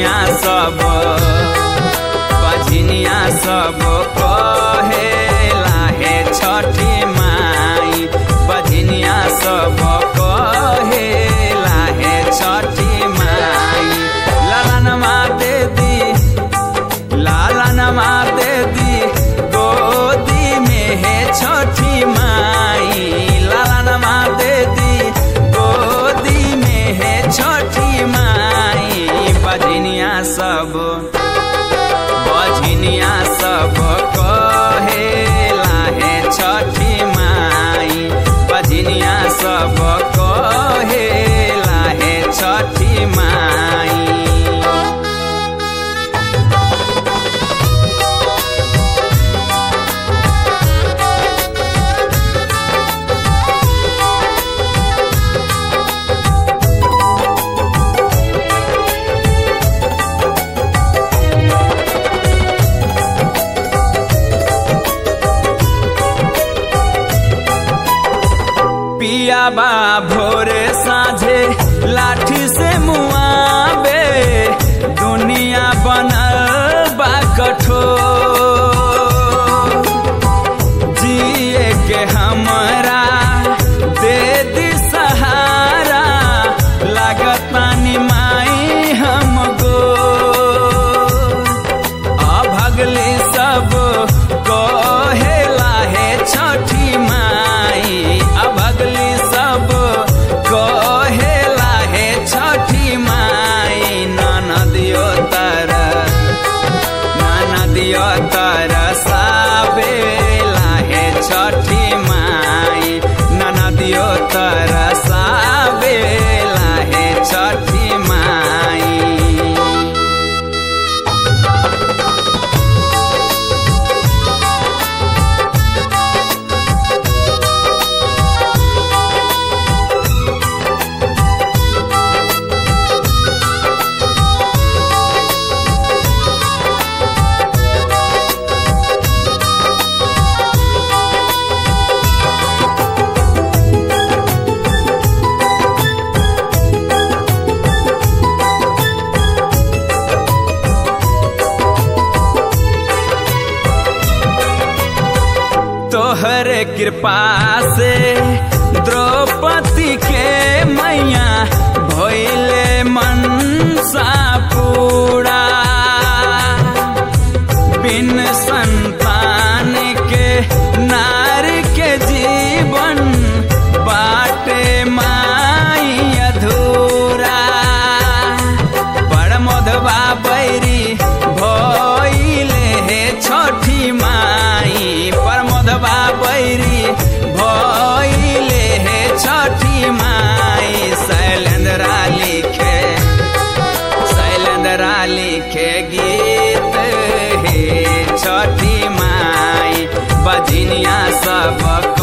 बझिनिया सब बझिनिया सब कहे लाहे छठी माई बझिनिया सब कहे लाहे छठी माई लालनमा दे दी लालनमा दे दी गोदी में है छठी माई लालनमा दे दी गोदी में है छठी माई बझिनिया सब बझिनिया सब कहे लाहे छठी माई बझिनिया सब कहे लाहे छठी माई पिया बा भोरे साझे लाठी से मुआबे दुनिया बनल बा कठोर जिए के हमरा दे दी सहारा लागत पानी माई हमको अभगली सब कहे लाहे छठी माई अभगली सब कहे लाहे छठी माई ननदियो तर ननदियो तर साबे लाहे छठी माई ननदियो तर साबे लाहे छठी माई तोहरे कृपा से द्रौपदी के मैया भइले मनसा पूरा बिन संतान के नारी के जीवन बाटे माई अधूरा बड़ मधवा बैरी भइले हे छठी माई पर मधवा बैरी भइले हे छठी माई शैलेंद्रा लिखे शैलेंद्रा लिखे गीत हे छठी माई बजनिया सब